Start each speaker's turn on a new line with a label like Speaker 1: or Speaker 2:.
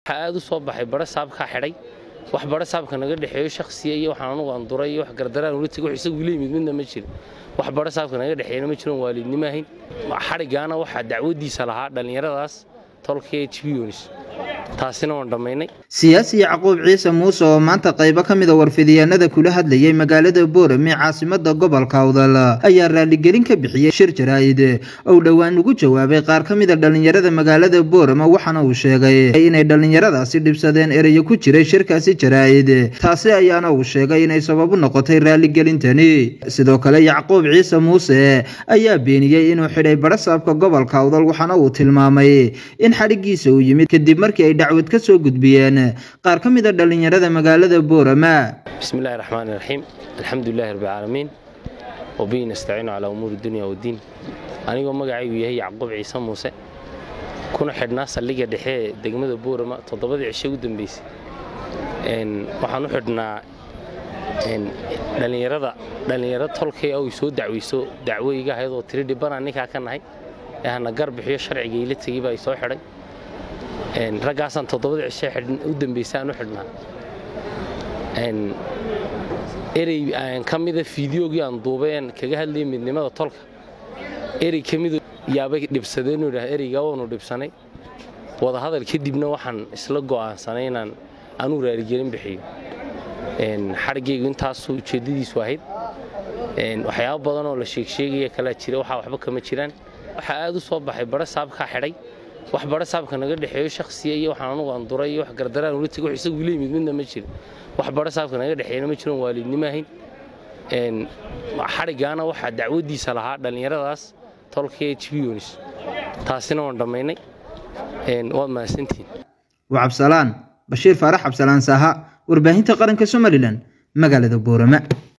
Speaker 1: waxaa aad u soo baxay bara saabkaa xidhay wax bara saabka naga dhexeeyo shakhsiya iyo waxaan anugu aan duray iyo wax gardaraan ula tegay wax isagu ila yimid midna ma jirin wax bara saabka naga dhexeeyana ma jiron waalidnimo ahayn xadhigaana waxaa dacwadiisa lahaa dhallinyaradaas tolka h b yonis taasina waan dhammaynay
Speaker 2: siyaasi yacquub ciise muuse oo maanta qaybo ka mida warfidiyaanada kula hadlayay magaalada boorame caasimada gobolka awdal ayaa raaligelin ka bixiyey shir jaraa'id ou dhowaan ugu jawaabay qaar ka mida dhallinyarada magaalada boorame waxaana uu sheegay inay dhallinyaradaasi dhibsadeen ereyo ku jiray shirkaasi jaraa'id taasi ayaana uu sheegay inay sababu noqotay raaligelintani sidoo kale yacquub ciise muuse ayaa beeniyey inuu xidhay barasaabka gobolka awdal waxaana uu tilmaamay in xadhigiisa uu yimid kadib markii ay dacwad ka soo gudbiyeen qaar ka mid a dhallinyarada magaalada boorama
Speaker 1: bismillahi raxmaan iraxiim alxamdulilahi rabbilcaalamiin wabihi nastaciinu calaa umuuri dunya waddiin anigoo magacaygu yahay yacquub ciise muuse kuna xidhnaa saldhigga dhexe ee degmada boorama toddobadii cishe u dambeysay waxaan u xidhnaa dhallinyarada dhallinyaro tolkay oy soo dacweyso dacwo iga ahayd oo tiri dhibbanaa ninkaa ka nahay ee hana gar bixiyo sharciga ila tegey baa i soo xidhay raggaasaan toddobada cishe u dambaysa aan u xidhnaa erey ka mida fideogii aan duubay aan kaga hadlayay midnimada tolka erey ka midu yaabay dhibsadeen idhaa ereygaa waanu dhibsanay wadahadal kadibna waxaan isla go'aansanay inaan anuu raaligelin bixiyo xadhigaygu intaasuu ujeeddadiisu ahayd waxyaabo badan oo la sheegsheegaya kalaa jira waxaa waxba kama jiraan waxaa aad u soo baxay bara saabkaa xidhay wax bara saabka naga dhexeeyo shakhsiya iyo waxaan anugu aan duray iyo wax gardaraan ula tegay wax isagu ila yimid midna ma jirin wax bara saabka naga dhexeeyana ma jiron waalidnimo ahayn xadhigaana waxaa dacwadiisa lahaa dhallinyaradaas tolka h b yonis taasina waan dhammaynay waad mahadsantihiin
Speaker 2: waa cabsalaan bashiir faarax cabsalaan saaha warbaahinta qaranka somalilan magaalada boorama